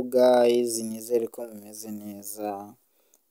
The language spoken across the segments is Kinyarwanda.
guys nizere ko mumeze neza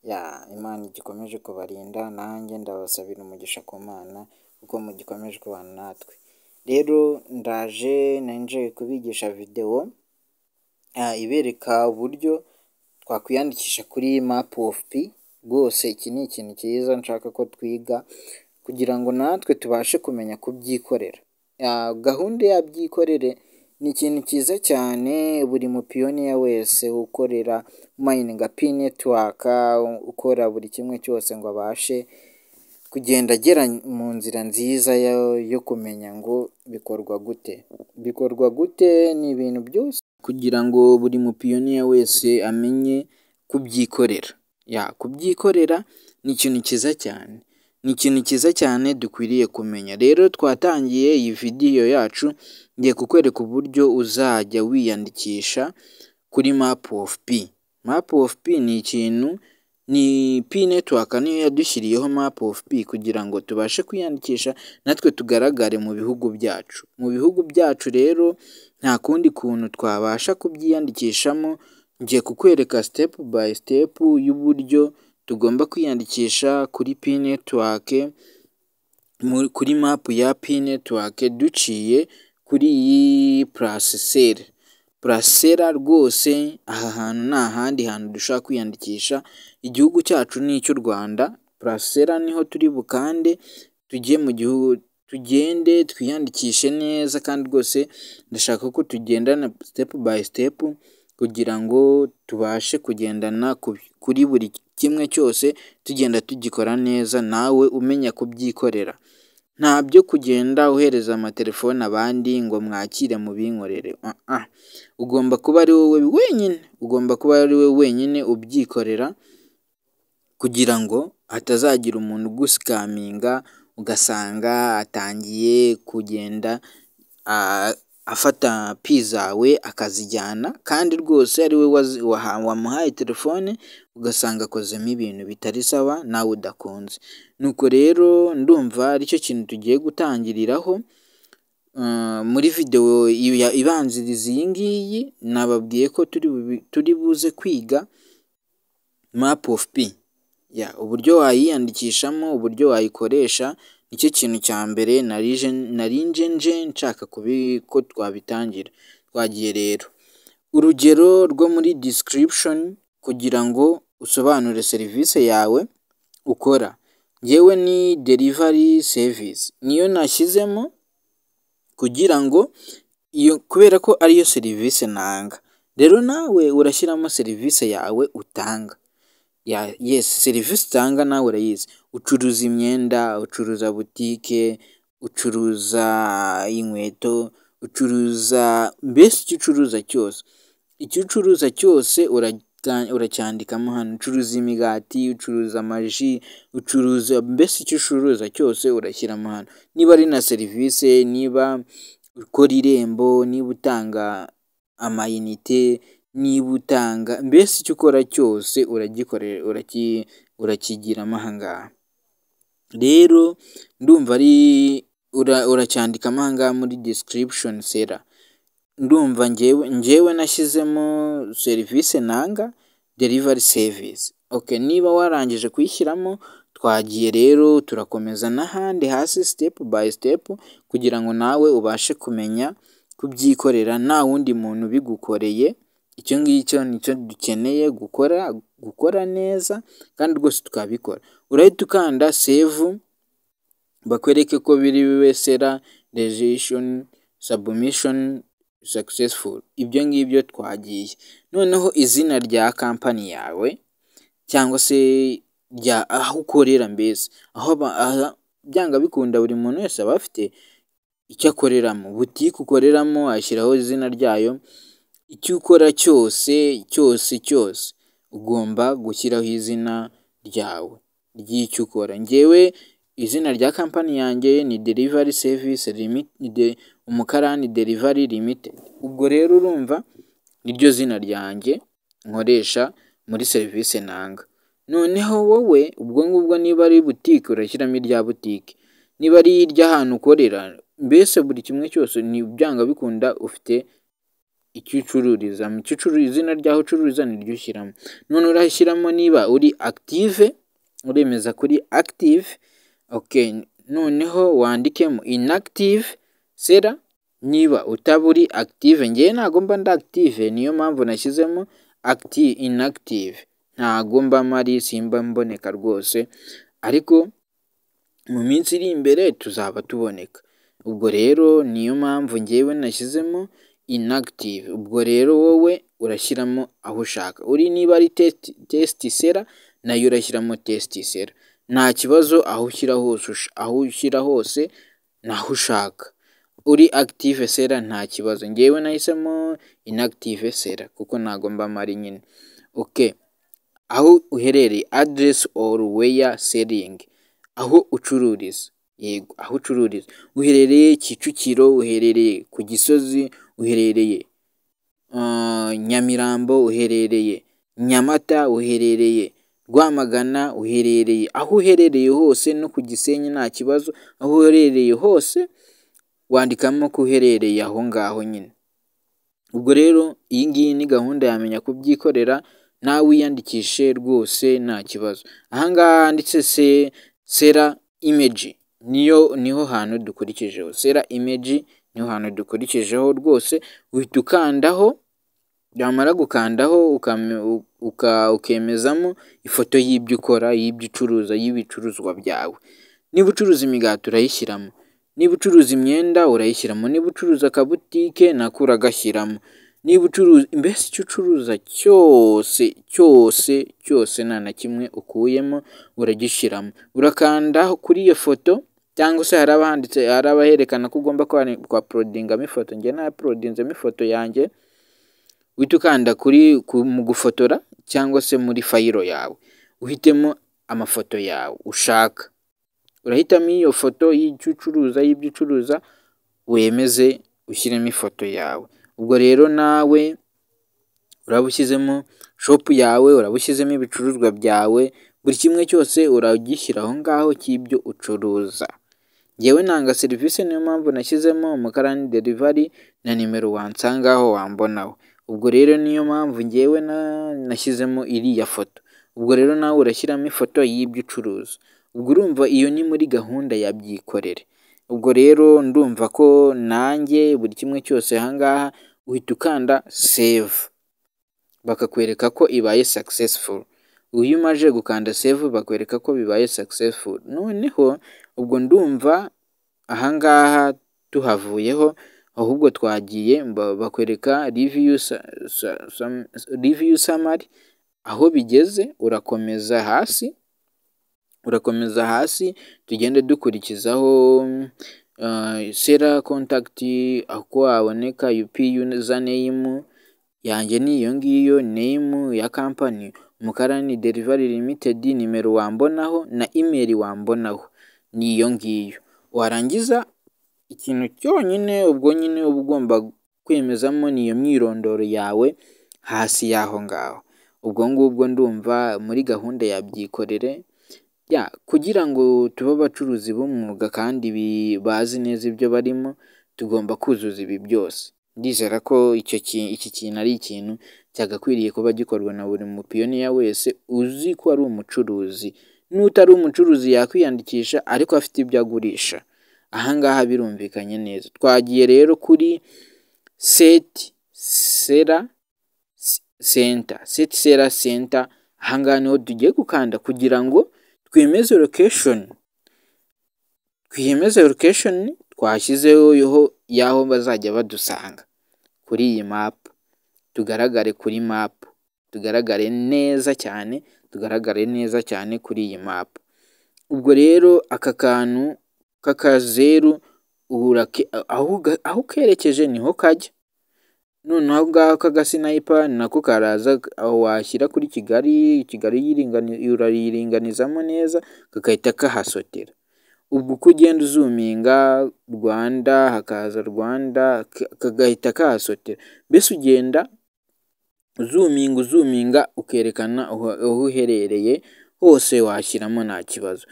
ya imana igikomeje kubarinda nanjye ndabasabira umugisha ku mana kuko mugikomeje kubana natwe rero ndaje nari kubigisha videwo ibereka uburyo twakwiyandikisha kuri map of p rwose iki ni ikintu cyiza nshaka ko twiga kugira ngo natwe tubashe kumenya kubyikorera gahunda ya byikorere ni ikintu cyiza cyane buri mupiyoniya wese ukorera mayininga p network ukora buri kimwe cyose ngo abashe kugenda agera mu nzira nziza yo kumenya ngo bikorwa gute bikorwa gute ni ibintu byose kugira ngo buri mupiyoniya wese amenye kubyikorera kubyikorera ni ikintu cyiza cyane ni ikintu cyiza cyane dukwiriye kumenya rero twatangiye iyi vidiyo yacu ngiye kukwereka uburyo uzajya wiyandikisha kuri map of p map of p ni ikintu ni p network niyo yadushyiriyeho map of p kugira ngo tubashe kwiyandikisha natwe tugaragare mu bihugu byacu mu bihugu byacu rero nta kundi kuntu twabasha kubyiyandikishamo ngiye kukwereka step by step y'uburyo tugomba kwiyandikisha kuri p network kuri map ya p network duciye kuri iyi purasisera purasisera rwose aha hantu ni ahandi hantu dushobora kwiyandikisha igihugu cyacu ni icy'u rwanda purasisera niho turi bukande tujye mu gihugu tugende twiyandikishe neza kandi rwose ndashaka ko tugendana step by step kugira ngo tubashe kugendana kuri buri kimwe cyose tugenda tugikora neza nawe umenya kubyikorera ntabyo kugenda uhereza amatelefone abandi ngo mwakire mubinkorere ugomba kuba ari wowe wenyine ugomba kuba ari wowe wenyine ubyikorera kugira ngo hatazagira umuntu ugusikaminga ugasanga atangiye kugenda afata pi zawe akazijyana kandi rwose ari we wamuhaye telefone ugasanga akozemo ibintu bitari sawa nawe udakunze nuko rero ndumva aricyo kintu tugiye gutangiriraho muri videwo ibanziriza iyi ngiyi nababwiye ko turi buze kwiga map of p uburyo wayiyandikishamo uburyo wayikoresha nicyo kintu cya mbere nari nje nshaka ko twabitangira twagiye rero urugero rwo muri description kugira ngo usobanure serivisi yawe ukora yewe ni delivery service niyo nashyizemo kugira ngo iyo kubera ko ariyo serivisi ntanga rero nawe urashyiramo serivisi yawe utanga yesi serivisi utanga nawe urayizi ucuruza imyenda ucuruza butike ucuruza inkweto ucuruza mbese icyo ucuruza cyose icyo ucuruza cyose uracyandikamo hano ucuruza imigati ucuruza amaji ucuruza mbese icyo ucuruza cyose urashyiramo hano niba ari na serivisi niba ukora irembo niba utanga amayinite niba utanga mbese icyo ukora cyose uragikorera urakigiramo aha ngaha rero ndumva ari uracyandikamo aha ngaha muri description sera ndumva ngewe nashyizemo serivisi ntanga delivery service oke niba warangije kuyishyiramo twagiye rero turakomeza n'ahandi hasi step by step kugira ngo nawe ubashe kumenya kubyikorera nta wundi muntu ubigukoreye icyo ngicyo nicyo dukeneye gukora gukora neza kandi rwose tukabikora urahita ukanda save bakwereke ko biri wesera regishoni sabumishoni successful ibyo ngibyo twagiye noneho izina rya kampani yawe cyangwa se rya aho ukorera mbese aho byanga bikunda buri muntu wese aba afite icyo akoreramo butike ukoreramo ashyiraho izina ryayo icyo ukora cyose cyose cyose ugomba gushyiraho izina ryawe ry'icyo ukora ngewe izina rya kampani yanjye ni delivery service umukarani delivery limited ubwo rero urumva niryo zina ryanjye nkoresha muri serivisi ntanga noneho wowe ubwo ngubwo niba ari butike urashyiramo irya butike niba ari iry'ahantu ukorera mbese buri kimwe cyose byanga bikunda ufite icyo ucururizamo, icyo ucururiza izina ryaho ucururiza niryo ushyiramo, none urashyiramo niba uri active uremeza kuri active, okay noneho wandikemo inactive seller niba utaba uri active, njyewe ntago mba ndi active niyo mpamvu nashyizemo inactive, ntago mba mpari simba mboneka rwose ariko mu minsi iri imbere tuzaba tuboneka, ubwo rero niyo mpamvu njyewe nashyizemo inactive, ubwo rero wowe urashyiramo aho ushaka uri niba ari test seller nayo urashyiramo test seller, nta kibazo aho ushyira hose aho ushyira hose ni aho ushaka, uri active seller nta kibazo, njyewe nahisemo inactive seller kuko ntago mba mpari nyine, okay aho uherereye address or where selling aho ucururiza, yego aho ucururiza uherereye Kicukiro, uherereye ku Gisozi, uherereye Nyamirambo, uherereye Nyamata, uherereye Rwamagana, uherereye aho uherereye hose no ku Gisenyi nta kibazo, aho uherereye hose wandikamo ko uherereye aho ngaho nyine, ubwo rero iyi ngiyi ni gahunda ya menya kubyikorera nawe wiyandikishe rwose nta kibazo, aha ngaha handitse seller image niyo niho hantu dukurikijeho, seller image niho hantu dukurikijeho rwose uhita ukandaho, wamara gukandaho ukemezamo ifoto y'ibyo ukora, y'ibyo ucuruza, y'ibicuruzwa byawe, niba ucuruza imigati urayishyiramo, niba ucuruza imyenda urayishyiramo, niba ucuruza akabutike nako uragashyiramo, niba ucuruza mbese icyo ucuruza cyose cyose cyose nta na kimwe ukuyemo uragishyiramo, urakanda kuri iyo foto cyangwa se hari abahanditse hari abaherekana ko ugomba kwapolodingamo ifoto, njye napolodinzemo ifoto yanjye, uhita ukanda kuri mu gufotora cyangwa se muri fayiro yawe, uhitemo amafoto yawe ushaka, urahitamo iyo foto y'icyo ucuruza y'ibyo ucuruza wemeze ushyiremo ifoto yawe, ubwo rero nawe uraba ushyizemo shopu yawe, uraba ushyizemo ibicuruzwa byawe, buri kimwe cyose uragishyira aho ngaho cy'ibyo ucuruza, njyewe ntanga serivisi niyo mpamvu nashyizemo Umukarani derivari na nimero wansangaho wambonaho, ubwo rero niyo mpamvu njyewe nashyizemo iriya foto, ubwo rero nawe urashyiramo ifoto y'ibyo ucuruza, ubwo urumva iyo ni muri gahunda ya byikorere, ubwo rero ndumva ko nanjye buri kimwe cyose aha ngaha uhita ukanda save, bakakwereka ko ibaye successful, iyo umaze gukanda save bakwereka ko bibaye successful, noneho ubwo ndumva aha ngaha tuhavuyeho ahubwo twagiye bakwereka review summary, aho bigeze urakomeza hasi, urakomeza hasi tugende dukurikizaho seller contact uko waboneka yupi yuzaneyime yanjye ni iyo ngiyo name ya kampani Umukarani derivari limited, nimero wambonaho na email wambonaho ni iyo ngiyo, warangiza ikintu cyonyine ubwo nyine uba ugomba kwemezamo ni iyo myirondoro yawe hasi y'aho ngaho, ubwo ngubwo ndumva muri gahunda ya byikorere kugira ngo tube abacuruzi b'umwuga kandi bazi neza ibyo barimo tugomba kuzuza ibi byose, ndizera ko iki kintu ari ikintu cyagakwiriye kuba gikorwa na buri mupiyoniya wese uzi ko ari umucuruzi, n'utari umucuruzi yakwiyandikisha ariko afite ibyo agurisha, aha ngaha birumvikanye neza, twagiye rero kuri seti seller center, seti seller center aha ngaha niho tugiye gukanda kugira ngo twemeze location, twiyemeze location twashyizeho y'aho bazajya badusanga kuri iyi mapu, tugaragare kuri mapu, tugaragare neza cyane, tugaragare neza cyane kuri iyi mapu, ubwo rero aka kantu k'akazeru aho ukerekeje niho kajya, noneho aho ngaho k'agasinayipa nako karaza washyira kuri Kigali, Kigali urayiringanizamo neza kakahita kahasotera, ubwo uko ugenda uzuminga Rwanda hakaza Rwanda kagahita kahasotera, mbese ugenda uzuminga uzuminga ukerekana aho uherereye hose washyiramo nta kibazo.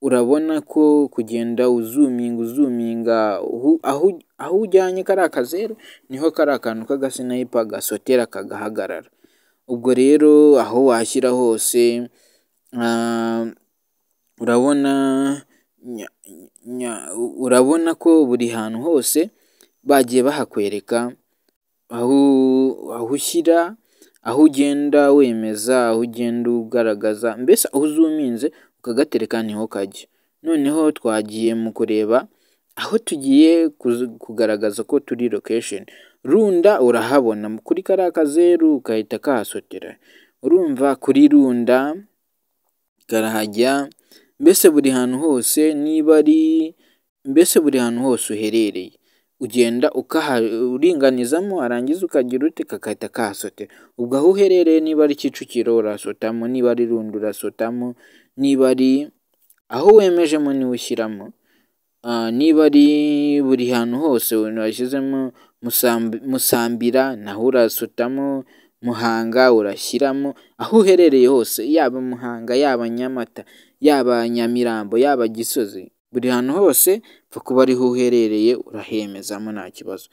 urabona ko kugenda uzuminga uzuminga aho aho ujyanye kariya kazeru niho kariya kantu k'agasinayipa gasotera kagahagarara, ubwo rero aho washyira hose urabona urabona ko buri hantu hose bagiye bahakwereka aho aho ushyira, aho ugenda wemeza, aho ugenda ugaragaza mbese aho uzuminze ukagatereka niho kajya, noneho twagiye mu kureba aho tugiye kugaragaza ko turi lokesheni, runda urahabona kuri kariya kazeru gahita kahasotera, urumva kuri runda karahajya mbese buri hantu hose niba ari mbese buri hantu hose uherereye ugenda uringanizamo warangiza ukagira ute kagahita kahasotera, ubwo aho uherereye niba ari Kicukiro urahasotamo, niba ari Runda urasotamo, niba ari aho wemejemo niwo ushyiramo, niba ari buri hantu hose washyizemo Musambira naho urasotamo, Muhanga urashyiramo, aho uherereye hose yaba Muhanga, yaba Nyamata, yaba Nyamirambo, yaba Gisozi, buri hantu hose upfa kuba ariho uherereye urahemezamo nta kibazo,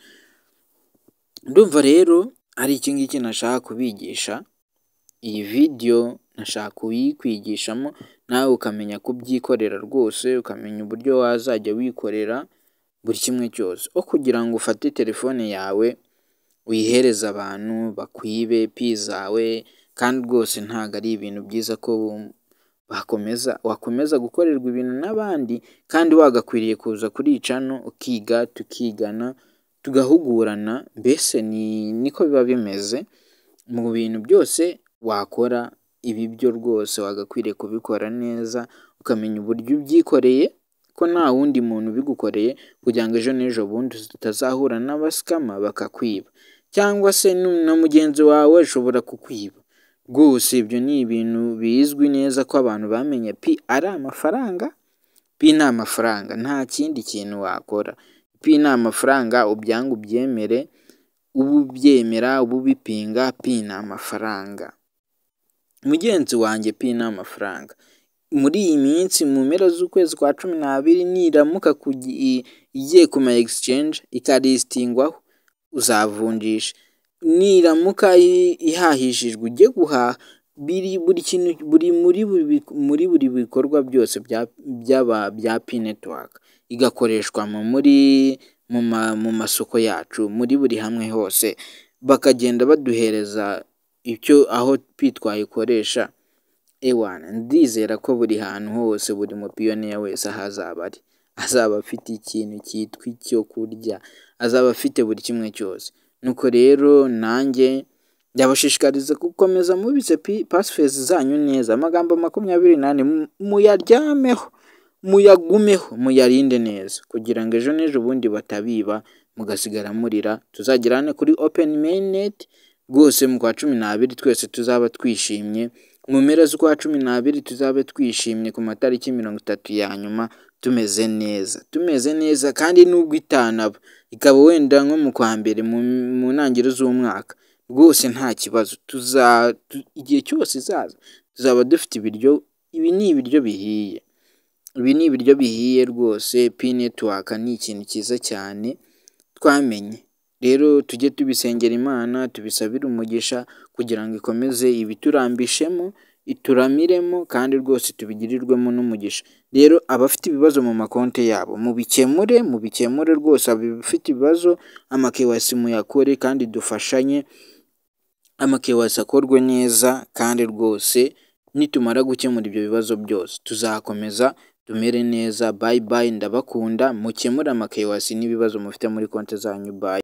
ndumva rero ari iki ngiki nashaka kubigisha, iyi vidiyo nashaka kuyikwigishamo nawe ukamenya kubyikorera rwose, ukamenya uburyo wazajya wikorera buri kimwe cyose, aho kugira ngo ufate telefone yawe uyihereze abantu bakwibe pi zawe kandi rwose ntabwo ari ibintu byiza ko bakomeza wakomeza gukorerwa ibintu n'abandi kandi wagakwiriye kuza kuri cano ukiga, tukigana, tugahugurana, mbese niko biba bimeze mu bintu byose wakora, ibi byo rwose wagakwiriye kubikora neza ukamenya uburyo ubyikoreye ko nta wundi muntu ubigukoreye kugira ngo ejo n'ejo bundi utazahura n'abasikama bakakwiba cyangwa se na mugenzi wawe ashobora kukwiba, rwose ibyo ni ibintu bizwi neza ko abantu bamenye pi ari amafaranga, pi ni amafaranga nta kindi kintu wakora, pi ni amafaranga ubyange ubyemere, ube ubyemera, ube ubipinga, pi ni amafaranga, mugenzi wanjye pi ni amafaranga, muri iyi minsi mu mpera z'ukwezi kwa cumi n'abiri niramuka igiye ku ma egisicenje ikarizitingwaho uzavunjisha, niramuka ihahishijwe ujye guhaha, buri kintu buri muri buri bikorwa byose bya pi netiwaka, igakoreshwa mu masoko yacu muri buri hamwe hose, bakagenda baduhereza icyo aho pi twayikoresha, ewana ndizera ko buri hantu hose buri mupiyoniya wese aho azaba ari, azaba afite ikintu cyitwa icyo kurya, azaba afite buri kimwe cyose, nuko rero nanjye ndabashishikariza gukomeza mubitse pasifezi zanyu neza, amagambo makumyabiri n'ane muyaryameho, muyagumeho, muyarinde neza kugira ngo ejo n'ejo bundi batabiba mugasigara murira, tuzagirane kuri openi meyineti rwose mu kwa cumi n'abiri twese tuzaba twishimye, mu mpera z'ukwa cumi n'abiri tuzabe twishimye ku matariki mirongo itatu ya nyuma tumeze neza, tumeze neza kandi nubwo itanaba, ikaba wenda nko mu kwa mbere mu ntangiriro z'umwaka, rwose nta kibazo igihe cyose izaza tuzaba dufite ibiryo, ibi ni ibiryo bihiye, ibi ni ibiryo bihiye rwose, pi netiwaka ni ikintu cyiza cyane twamenye, rero tujye tubisengera Imana, tubisabire umugisha kugira ngo ikomeze ibiturambishemo, ituramiremo kandi rwose tubigirirwemo n'umugisha, rero abafite ibibazo mu makonti yabo mubikemure, mubikemure rwose abafite ibibazo amakewasi muyakore kandi dufashanye, amakewasi akorwe neza kandi rwose nitumara gukemura ibyo bibazo byose tuzakomeza tumere neza, bayi bayi ndabakunda mukemure amakewasi n'ibibazo mufite muri konti zanyu bayi.